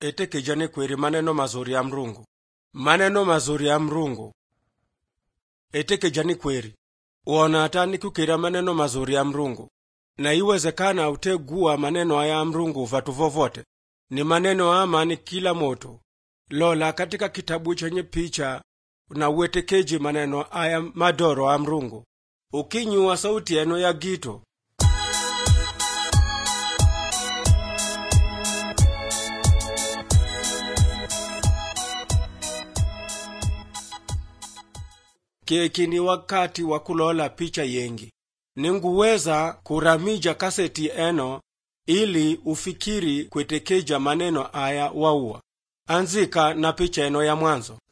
etekejani kweri maneno mazuri ya mrungu maneno mazuri ya mrungu etekejani kweri uona atani kukira maneno mazuri ya mrungu na iwezekana utegua maneno aya ya mrungu vatu vovote ni maneno ya amani kila moto lola katika kitabu chenye picha na uwetekeji maneno aya madoro a mrungu ukinyua sauti yeno ya gito keki ni wakati wa kulola picha yengi ninguweza kuramija kaseti eno ili ufikiri kwetekeja maneno aya wauwa anzika na picha eno ya mwanzo